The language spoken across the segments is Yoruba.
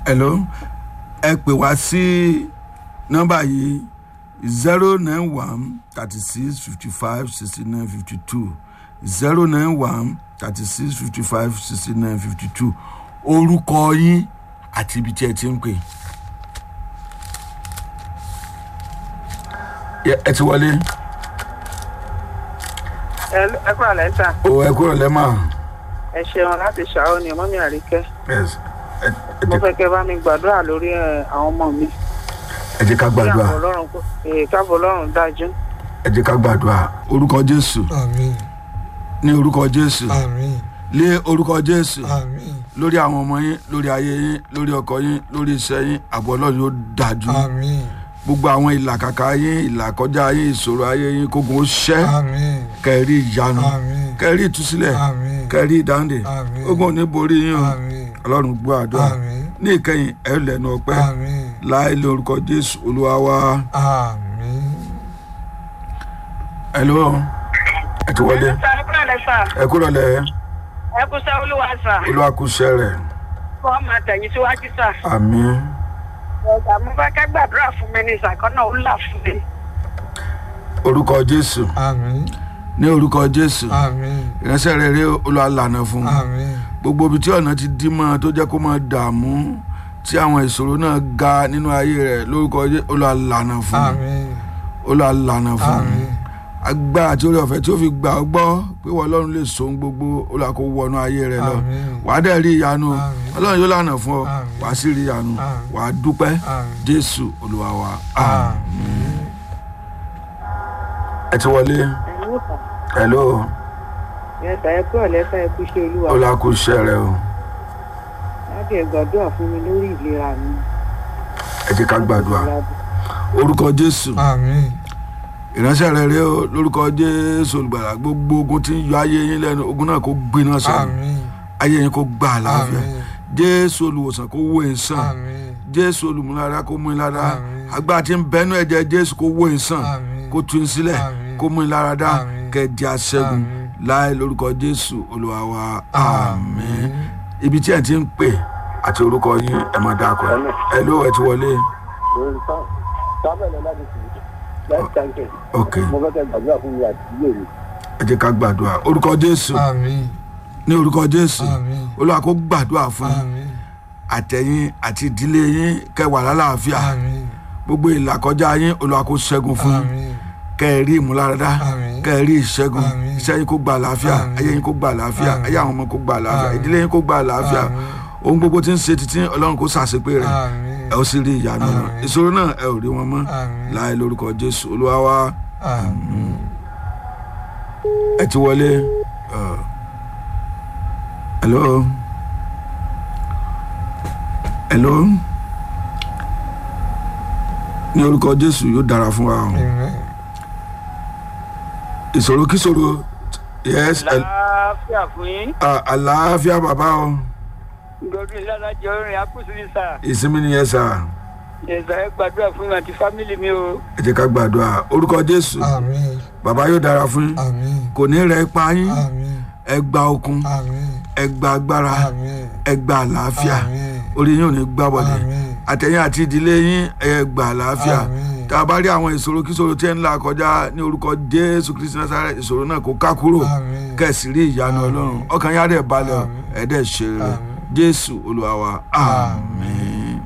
hello ẹ pè wá sí nọ́mbà yìí zero nine one thirty six fifty five sixty nine fifty two zero nine one thirty six fifty five sixty nine fifty two orúkọ yín àti ibi tí ẹ ti ń pè. Yẹ- ẹ ti wọlé ẹ kúrò lẹ́tà o ẹ kúrò lẹ́mà. ẹ ṣeun láti ṣàwọn ni mọ́mí àríkẹ́ Yes. ẹ ẹ mo jẹ́- fẹ́ kẹ́ bá mi gbàdúrà lórí ẹ, àwọn ọmọ mi ẹ jẹ́ ká kí gbàdúrà àwọn ọlọ́run kó èè káàbọ̀ ọlọ́run dájú ẹ jẹ́ ká gbàdúrà orúkọ jésù àmín ní orúkọ jésù àmín lé orúkọ jésù àmín lórí àwọn ọmọ yín lórí ayé yín lórí ọkọ yín lórí iṣẹ́ yín àbọ̀ ọlọ́run yóò dájú àmín gbogbo àwọn ìlàkàkà yín ìlàkọjá yín ìṣòro ayé yín kógun ó ṣẹ́ àmín kẹrí ìyanu àmín kẹrí ìtúsílẹ̀ àmín kẹrí ìdáǹdè Àmín. ogun ò ní borí yín o àmín ọlọ́run gbọ́ àdúrà àmín ní ìkẹyìn ẹ lẹ́nu ọpẹ́ àmín láì lé orúkọ jésù olúwa wa àmín. hello ẹ ti wọlé ẹ kúrò lẹ́tà ẹ kúrò lẹ ẹ kú sẹ́ olúwa sà olúwa kú iṣẹ́ rẹ̀ kó máa tẹ̀yìn síwájú sà àmín ọ̀gá mo fẹ́ kẹ́ gbàdúrà fún mi ní ìsàkọ́nà ó là fún mi orúkọ jésù àmín ní orúkọ jésù àmín ìránṣẹ́ rẹ̀ rí olúwa lànà fún un àmín gbogbo ibi tí ọ̀nà ti dí mọ́ tó jẹ́ kó máa dààmú tí àwọn ìṣòro náà ga nínú ayé rẹ̀ lórúkọ jésù olúwa lànà fún un àmín olúwa lànà fún un àmín agbára àti orí ọ̀fẹ́ tí ó fi gbà ọ́ gbọ́ pé wọ́n ọlọ́run lè so ohun gbogbo olúwa kó wọnú ayé rẹ̀ lọ Àmín. wàá dẹ̀ rí ìyanu o. Àmín. ọlọ́run yóò lànà fún ọ Àmín. wàá sì rí ìyanu Àmín. wàá dúpẹ́ Àmín. jésù olúwa wa àmín. àmín. ẹ ti wọlé hello ẹ̀sà ẹ kúrò lẹ́tà ẹ kú ṣe olúwa olúwa kú iṣẹ́ rẹ o láti ẹ̀ gbàdúrà fún mi lórí ìlera mi ẹ jẹ́ ká gbàdúrà orúkọ jésù àmín ìránṣẹ́ rẹ̀ rẹ̀ o lórúkọ jésù olùgbàlà gbogbo ogun tí ń yọ ayé yín lẹ́nu ogun náà kó gbiná sọ̀rọ̀ àmín ayé yín kó gbà àlàáfíà Àmín. jésù olùwòsàn kó wó yín sàn àmín jésù olùmúlára kó mú yín lára Àmín. agbára tí ń bẹnu ẹ̀jẹ̀ jésù kó wó yín sàn Àmín. kó tú yín sílẹ̀ Àmín. kó mú yín lára dá Àmín. kẹ́ẹ̀dì aṣẹ́gun Àmín. láì lórúkọ jésù olúwa wa àmín Àmín. ibi tí ẹ̀ ti ń pè àti orúkọ yín ẹ̀ máa dáa kọ́ ẹ̀ ló ẹ̀ ti wọlé sábẹ̀ lọ láti fi láti tàǹkẹ̀. ok mo fẹ́ kẹ́ gbàdúrà fún mi àti ilé mi. ẹ jẹ́ ká gbàdúrà orúkọ jésù àmín ní orúkọ jésù àmín olúwa kó gbàdúrà fún yín àmín àtẹ̀yìn àti ìdílé yín kẹwàá lálàáfíà àmín gbogbo ìlàkọjá yín olúwa kó ṣẹ́gun fún yín àmín kẹ́ẹ̀rí ìmúláradá Àmín. kẹ́ẹ̀rí ìṣẹ́gun Àmín. iṣẹ́ yín kó gba àlàáfíà Àmín. ayé yín kó gba àlàáfíà Àmín. ayé àwọn ọmọ kó gba àlàáfíà Àmín. ìdílé yín kó gba àlàáfíà Àmín. ohun gbogbo tí ń ṣe títí ọlọ́run kó ṣàṣepé rẹ̀ àmín ẹ ó sì rí ìyanu náà Àmín. ìṣòro náà ẹ ò rí wọn mọ́ Àmín. láì lórúkọ jésù olúwa wa àmín ẹ ti wọlé ẹ, hello hello ní orúkọ jésù yóò dára fún wa o amen ìṣòro kíṣòro yes ẹ- láàfíà fún yín à- àlàáfíà bàbá o godwin ládàjọ orin akúsù ní sà ìsinmi nìyẹn sà ẹ̀sà ẹ gbàdúrà fún mi àti fámìlì mi o ẹ jẹ́ ká gbàdúrà orúkọ jésù àmín bàbá yóò dára fún yín àmín kò ní rẹ ipa yín àmín ẹ gba okun àmín ẹ gba agbára àmín ẹ gba àlàáfíà àmín orí yín ò ní gbá bọ̀dẹ̀ àmín àtẹ̀yìn àti ìdílé yín ẹ gba àlàáfíà Àmín. tá a bá rí àwọn ìṣòro kíṣòro tí ẹ ń là kọjá ní orúkọ jésù kristi nasara ìṣòro náà kó ká kúrò Àmín. kẹsì rí ìyanu ọlọ́run ọkàn yá dẹ̀ balẹ̀ ọ Àmín. ẹ dẹ̀ ṣe rere Àmín. jésù olúwa wa àmín.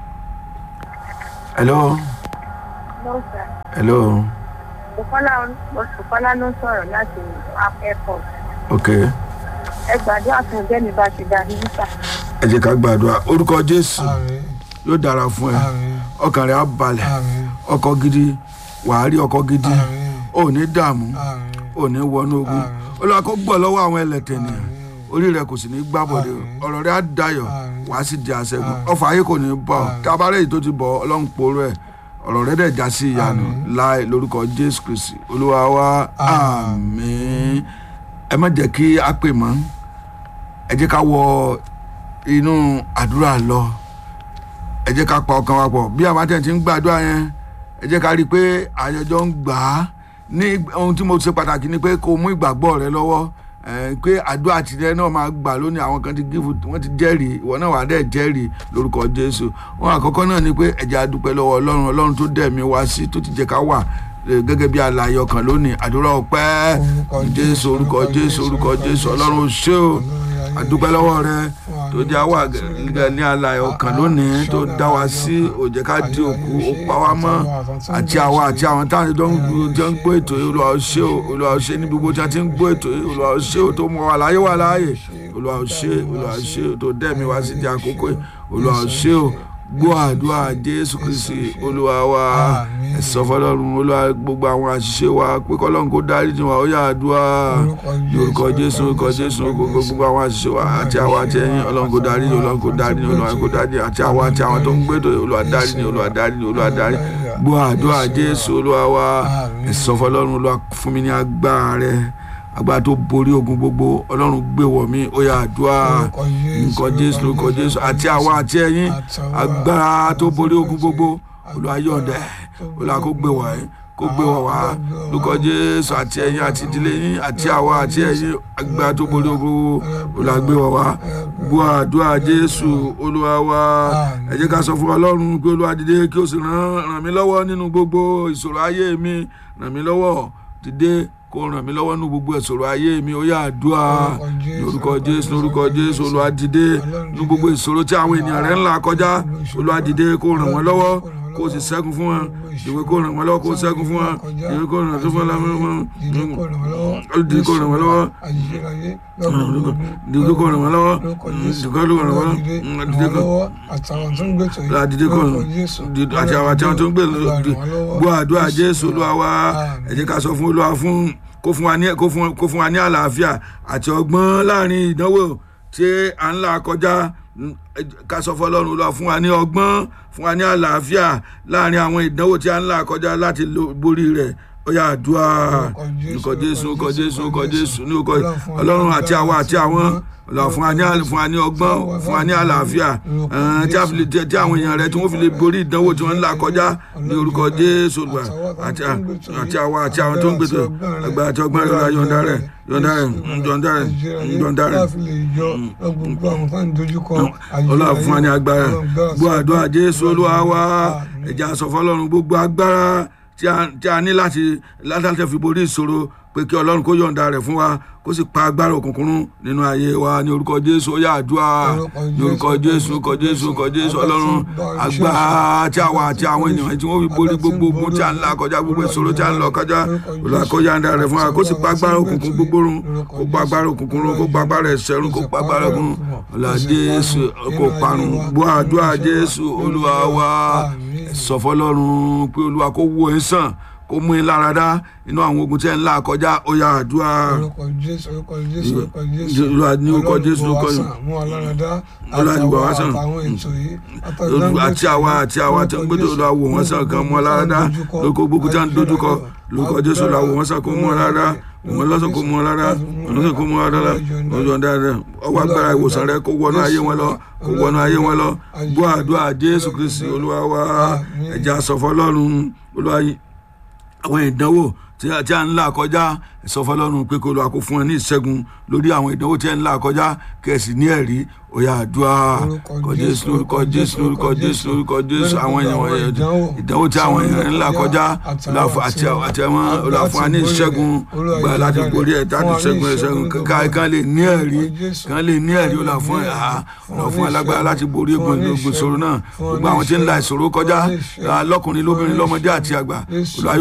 hello hello Bùkọ́lá ló ń sọ̀rọ̀ láti airport. ok Ẹ gbàdúrà fún ẹgbẹ́ mi bá ti dá ní níta. ẹ jẹ́ ká gbàdúrà orúkọ jésù àmín yóò dára fún ẹ àmín ọkàn rẹ á balẹ̀ àmín ọkọ gidi wàá rí ọkọ gidi àmín ò ní dààmú àmín ò ní wọnú ogun Àmín. olúwa kó gbọ́ lọ́wọ́ àwọn ẹlẹ́tẹ̀ nìyẹn orí rẹ kò sì ní gbàbọ̀dé o Àmín. ọ̀rọ̀ rẹ á dayọ̀ Àmín. wàá sì di àṣẹgun Àmín. ọfà ayé kò ní bọ̀ ọ́ Àmín. tí a bá rẹ̀ èyí tó ti bọ̀ ọ́, ọlọ́run poró ẹ̀ ọ̀rọ̀ rẹ dẹ̀ já sí ìyanu Àmín. láì lórúkọ jésù kristi olúwa wa àmín ẹ má jẹ́ kí a pè mọ́ ẹ jẹ́ ká wọ inú àdúrà lọ ẹ jẹ́ ká pa ọkàn wa pọ̀ bí àwọn àtẹ̀ tí ń gbàdúrà yẹn ẹ jẹ́ ká rí i pé àyẹ̀jọ́ ń gbà á ní ohun tí mo ṣe pàtàkì ni pé kó o mú ìgbàgbọ́ rẹ lọ́wọ́ ẹ, pé àdúrà tìrẹ náà máa gbà lónìí àwọn kan ti gífù wọ́n ti jẹ́rìí ìwọ náà wà á dẹ̀ jẹ́rìí lórúkọ jésù wọn àkọ́kọ́ náà ni pé ẹ̀jẹ̀ àdúpẹ́ lọ́wọ́ ọlọ́run ọlọ́run tó dẹ̀ mí wá sí tó ti jẹ́ ká wà eh, gẹ́gẹ́ bí alààyè ọkàn lónìí àdúrà ọpẹ́ Orúkọ jésù Jésù, orúkọ orúkọ jésù Jésù, orúkọ orúkọ jésù Jésù. ọlọ́run ò ṣé o Ọlọ́run àdúpẹ́ lọ́wọ́ rẹ tó jẹ́ àwa Ọlọ́run gẹ́gẹ́ ní alààyè ọkàn lónìí tó dá wa sí ó jẹ́ ká di òkú ó pa wá mọ́ àti àwa àti àwọn táwọn tó ń jẹ́ ń gbọ́ ètò yìí olúwa ò ṣé o olúwa ò ṣé ní gbogbo tí a ti ń gbọ́ ètò yìí olúwa ò ṣé o tó mú wa láyé wà láàyè olúwa ò ṣé olúwa ò ṣé o tó dẹ́mi wá sí di àkókò yìí olúwa ò ṣé o gbọ́ àdúrà jésù kristi olúwa wa Àmín. ẹ̀sọ́ fọlọ́run olúwa gbogbo àwọn àṣìṣe wa pé kọ́lọ́run kó dáríjì wa ó yá àdúrà Orúkọ lórúkọ Jésù, jésù orúkọ jésù gbogbo gbogbo àwọn àṣìṣe wa àti àwa àti ẹ̀yin ọlọ́run kó dáríjì ọlọ́run kó dáríjì ọlọ́run kó dáríjì àti àwa àti àwọn tó ń gbẹ́dọ̀ olúwa dáríjì olúwa dáríjì olúwa dáríjì gbọ́ àdúrà jésù olúwa wa Àmín. ẹ̀sọ́ fọlọ́run olúwa fún mi ní agbára rẹ agbára tó borí ogun gbogbo ọlọ́run gbé wọ̀ mí ó yá àdúrà Orúkọ Jésù, nǹkan jésù lórúkọ jésù àti àwa àti ẹ̀yin agbára tó borí ogun gbogbo olúwa yọ̀ǹda olúwa kó gbé wọ̀ ẹ́ kó gbé wọ̀ wá lórúkọ jésù àti ẹ̀yin àti ìdílé yín àti àwa àti ẹ̀yin agbára tó borí ogun gbogbo olúwa gbé wọ̀ wá gbọ́ àdúrà jésù olúwa wa ẹ jẹ́ ká sọ fún ọlọ́run pé olúwa dìde kí o sì ràn ràn mí lọ́wọ́ nínú gbogbo ìṣòro ayé mi ràn mí lọ́wọ́ dìde kó ràn mí lọ́wọ́ nínú gbogbo ìṣòro ayé mi ó yá àdúrà lórúkọ jésù lórúkọ jésù olúwa dìde nínú gbogbo ìṣòro tí àwọn ènìyàn rẹ̀ ń là kọjá olúwa dìde kó ràn wọ́n lọ́wọ́ kó o sì ṣẹ́gun fún wọn dìde kó ràn wọ́n lọ́wọ́ kó o ṣẹ́gun fún wọn dìde kó ràn fún wọn dìde kó ràn wọ́n lọ́wọ́ dìde kó ràn wọ́n lọ́wọ́ dìde kó ràn wọ́n lọ́wọ́ dìde kó àtàwọn tó ń gbé tó la dìde kó dìde àti àwọn àti àwọn tó ń gbé gbọ́ àdúrà jésù olúwa wa ẹ jẹ́ ká sọ fún olúwa fún kó fún wa ní kó fún kó fún wa ní àlàáfíà àti ọgbọ́n láàrin ìdánwò tí à ń là kọjá ká sọ fún ọlọ́run olúwa fún wa ní ọgbọ́n fún wa ní àlàáfíà láàrin àwọn ìdánwò tí à ń là kọjá láti lo- borí rẹ̀ ó yá àdúrà orúkọ jésù orúkọ jésù orúkọ jésù ní orúkọ ọlọ́run àti àwa àti àwọn ọlọ́run fún wa ní àl- fún wa ní ọgbọ́n fún wa ní àlàáfíà ẹ̀ẹ́n, tí a fi lè tí tí àwọn èèyàn rẹ tí wọ́n fi lè borí ìdánwò tí wọ́n ń là kọjá ní orúkọ jésù olúwa àti àti àwa àti àwọn tó ń gbèsè àgbà àti ọgbọ́n rẹ̀ yọ̀ǹda rẹ̀ yọ̀ǹda rẹ̀ yọ̀ǹda rẹ̀ yọ̀ǹda rẹ̀ ọlọ́run fún wa ní agbára gbọ́ àdúrà jésù olúwa wa ẹ̀jẹ̀ àsọ̀fọ́ ọlọ́run gbogbo agbára tí a tí a ní láti látàtẹ̀ fi borí ìṣòro pé kí ọlọ́run kó yọ̀ǹda rẹ̀ fún wa kó sì pa agbára òkùnkùn run nínú ayé wa ní orúkọ jésù ó yá àdúrà ní orúkọ jésù orúkọ jésù orúkọ jésù ọlọ́run agbára tí àwa àti àwọn ènìyàn tí wọ́n fi borí gbogbo ogun tí a ń là kọjá gbogbo ìṣòro tí a ń lọ kọjá olúwa kó yọ̀ǹda rẹ̀ fún wa kó sì pa agbára òkùnkùn gbogbo run kó pa agbára òkùnkùn run kó pa agbára ẹ̀ṣẹ̀ run kó pa agbára òkùnkùn ọlá jésù kó parun gbọ́ àdúrà jésù olúwa wa sọ fọlọ́run pé olúwa kó wo ẹ̀ sàn kó mú in lára dá inú àwọn ogun tí ẹ̀ ń là kọjá ó yá àdúrà olúwa ní orúkọ jésù orúkọ Olúwa ní gbà wá sàn. àti àwa àti àwa tí wọ́n gbẹ́dọ̀ olúwa wò wọ́n sàn kan mú ọ lára dá lórúkọ gbogbo tí wọ́n ń dojúkọ lórúkọ jésù olúwa wò wọ́n sàn kó mú ọ lára dá wọ́n lọ́sàn kó mú ọ lára wọ́n lọ́sàn kó mú ọ lára ọjọ́ dáadáa ọwọ́ agbára ìwòsàn rẹ kó wọnú ayé wọn lọ kó wọnú ayé wọn lọ gbọ́ àdúrà jésù kristi olúwa wa ẹ̀jẹ̀ àsọ̀fọ́ lọ́run olúwa yìí àwọn ìdánwò tí a tí a ń là kọjá ìsọfọlọ́run pé kó lọ́ọ́ kó fún ẹ ní ìṣẹ́gun lórí àwọn ìdánwò tí a ń là kọjá kẹ̀sì ní ẹ̀rí òyà àdúrà kọ jésù lórúkọ jésù lórúkọ jésù lórúkọ jésù àwọn èèyàn wọ̀nyẹn ìdánwò tí àwọn èèyàn ń là kọjá àti àti àwọn olùfún wa ní ìṣẹ́gun gbà láti borí ẹ̀ láti ṣẹ́gun ìṣẹ́gun ká kán lè ní ẹ̀rí kán lè ní ẹ̀rí olùfún olùfún alágbára láti borí egun ìṣòro náà gbogbo àwọn tí ń la ìṣòro kọjá lọ́kùnrin lóbìnrin lọ́mọdé àti àgbà olùwàyò